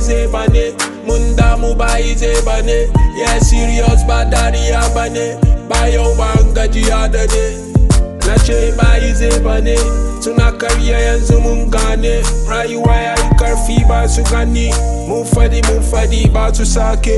zai bane mun damu bayi zai bane yeah serious ba dariya bane ba yau ba an gajiya da ne na ce bayi zai bane suna karya yanzu mun gane rayuwa ya yi karfi ba su gani mun fadi mun fadi ba su sake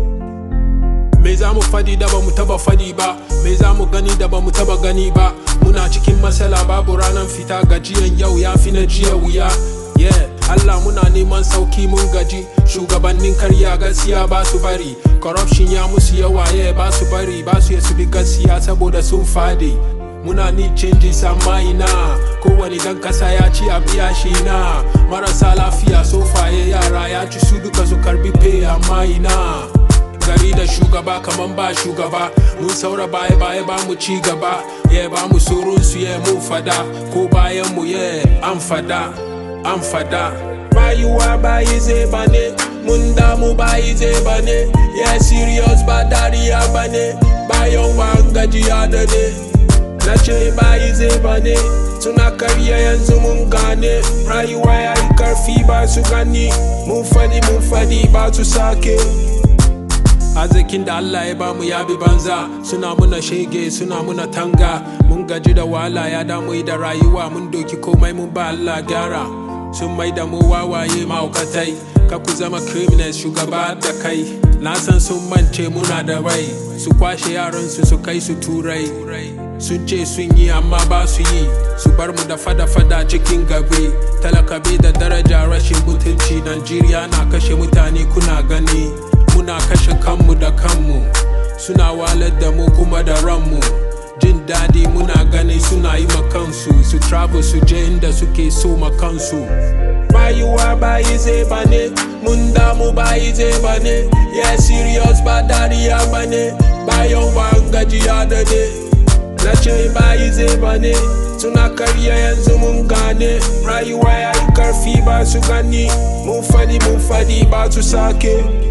me za mu fadi da ba mu taba fadi ba me za mu gani da ba mu taba gani ba muna cikin matsala babu ranar fita gajiyan yau ya fi na jiya wuya yeah Allah muna neman sauki mun gaji shugabannin karya gaskiya ba su bari corruption ya musu yawa yeah ba su bari ba su su bi gaskiya saboda sun fadi muna ni canji sama ina kowane dan kasa ya ci a biya shi na marasa lafiya sofaye yara ya ci su duka su karbi pay amma ina gari da shugaba kaman ba shugaba mun saura baya baya ba mu ci gaba ya ba mu surun su ya mun fada ko bayan mu ya an fada an fada rayuwa bayi zai bane mun damu bayi zai bane ya serious ba dariya bane bayan ba gajiya da ne na ce bayi zai bane suna karya yanzu mun gane rayuwa ya yi karfi ba su gani mun fadi mun fadi ba su sake arzikin da Allah ya bamu ya bi banza suna muna shege suna muna tanga mun gaji da wahala ya damu da rayuwa mun doki komai mun ba Allah gyara sun mai da mu wawaye maukatai ka ku zama criminals shugaba da kai na san sun mance muna da rai su kwashe yaran su su kai su turai sun ce sun yi amma ba su yi su bar mu da fada-fada cikin gabe talaka bai da daraja rashin mutunci Najeriya na kashe mutane kuna gani muna kashe kanmu da kanmu suna walar da mu kuma da ranmu jin daɗi muna gani suna yi kansu su travel su je inda suke so kansu rayuwa bayi zai bane mun damu bayi zai bane yeah serious ba dariya bane bayan ba gajiya da ne na ce bayi zai bane suna karya yanzu mun gane rayuwa ya yi karfi ba su gani mun fadi mun fadi ba su sake